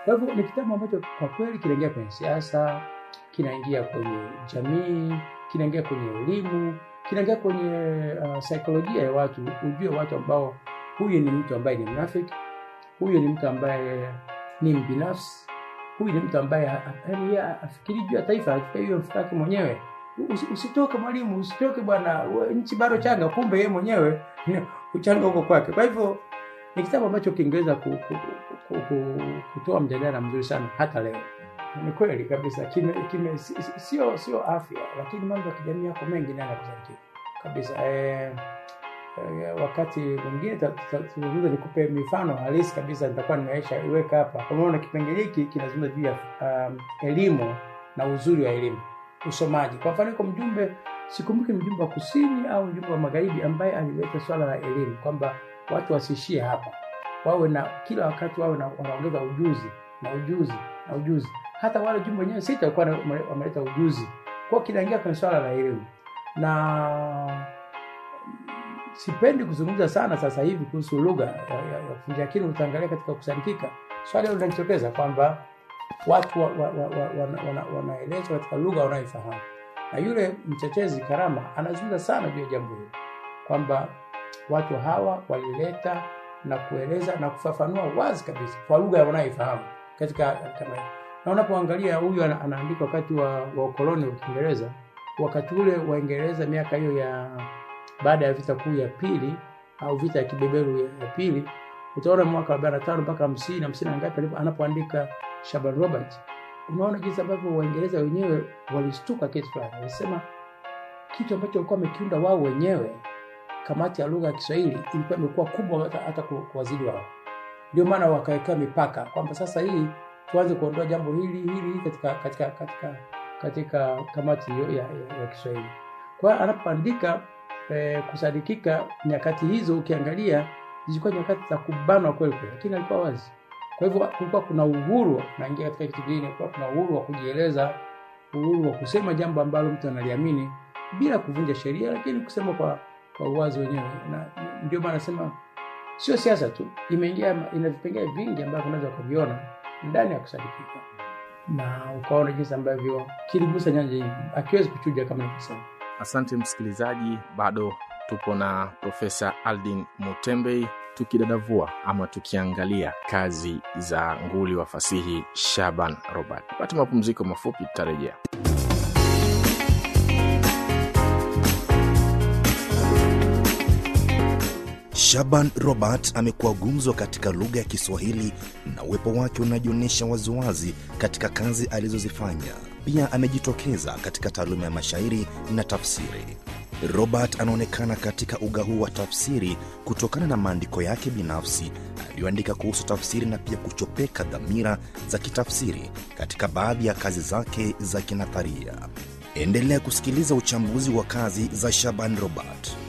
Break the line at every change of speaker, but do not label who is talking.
Kwa hivyo ni kitabu ambacho kwa kweli kinaingia kwenye siasa, kinaingia kwenye jamii, kinaingia kwenye elimu, kinaingia kwenye uh, saikolojia ya watu, ujue watu ambao huyu ni mtu ambaye ni mnafiki, huyu ni mtu ambaye ni mbinafsi, huyu ni mtu ambaye ha- yaani yeye afikiri juu ya taifa, afikiri juu ya mfuko wake mwenyewe. Usi- Usitoke mwalimu, usitoke bwana, we- nchi bado changa, kumbe yeye mwenyewe uchanga huko kwake. Kwa hivyo ni kitabu ambacho kingeweza ku, ku, ku, ku, kutoa mjadala mzuri sana hata leo. Ni kweli kabisa, kime, kime, si- si- sio sio afya, lakini mambo ya kijamii yako mengi nayo yanakuzakia kabisa. Eh, eh, wakati mwingine ta- ta- tuzungumze, nikupe mifano halisi kabisa, nitakuwa nimeisha iweka hapa. Kwa maana kipengele hiki kinazungumza juu ya um, elimu na uzuri wa elimu, usomaji. Kwa mfano, iko mjumbe, sikumbuki ni mjumbe wa kusini au mjumbe wa magharibi, ambaye alileta swala la elimu kwamba watu wasiishie hapa, wawe na kila wakati wawe na wanaongeza ujuzi na ujuzi na ujuzi. Hata wale jumbe wenyewe sita walikuwa na- wameleta ujuzi, kwa hiyo kinaingia kwenye swala la elimu na sipendi kuzungumza sana sasa hivi kuhusu lugha ya, ya, ya kufunja, lakini utaangalia katika kusadikika swali hilo linajitokeza kwamba watu wa, wa, wa, wa, wana, wana, wanaelezwa katika lugha wanayoifahamu, na yule mtetezi Karama anazungumza sana juu ya jambo hilo kwamba watu hawa walileta na kueleza na kufafanua wazi kabisa kwa lugha wanayoifahamu katika kama hiyo. Na unapoangalia huyu ana- anaandika wakati wa, wa ukoloni wa Kiingereza, wakati ule Waingereza miaka hiyo ya baada ya vita kuu ya pili au vita ya kibeberu ya, ya pili, utaona mwaka wa 45 mpaka 50 50 na ngapi alipo- anapoandika Shaban Robert, unaona jinsi ambavyo Waingereza wenyewe walistuka kitu fulani, walisema kitu ambacho walikuwa wamekiunda wao wenyewe kamati ya lugha ya Kiswahili ilikuwa imekuwa kubwa hata, hata ku- kuwazidi wao. Ndio maana wakawekea mipaka kwamba sasa hii tuanze kuondoa jambo hili hili hili katika katika katika katika kamati hiyo ya, ya, ya Kiswahili. Kwa hiyo anapoandika eh, kusadikika, nyakati hizo ukiangalia zilikuwa nyakati za kubanwa kweli kweli, lakini alikuwa wazi. Kwa hivyo kulikuwa kuna uhuru, naingia katika kitu kingine, kulikuwa kuna uhuru wa kujieleza, uhuru wa kusema jambo ambalo mtu analiamini bila kuvunja sheria, lakini kusema kwa kwa uwazi wenyewe, na ndio maana nasema sio siasa tu, imeingia ina vipengele vingi ambavyo unaweza ukaviona ndani ya kusadikika, na ukaona jinsi ambavyo kiligusa nyanja nyingi, akiwezi kuchuja kama nilivyosema.
Asante msikilizaji, bado tupo na Profesa Aldin Mutembei tukidadavua ama tukiangalia kazi za nguli wa fasihi Shaban Robert. Pata mapumziko mafupi, tutarejea.
Shaban Robert amekuwa gumzo katika lugha ya Kiswahili na uwepo wake unajionyesha waziwazi katika kazi alizozifanya. Pia amejitokeza katika taaluma ya mashairi na tafsiri. Robert anaonekana katika uga huu wa tafsiri kutokana na maandiko yake binafsi aliyoandika kuhusu tafsiri na pia kuchopeka dhamira za kitafsiri katika baadhi ya kazi zake za kinatharia. Endelea kusikiliza uchambuzi wa kazi za Shaban Robert.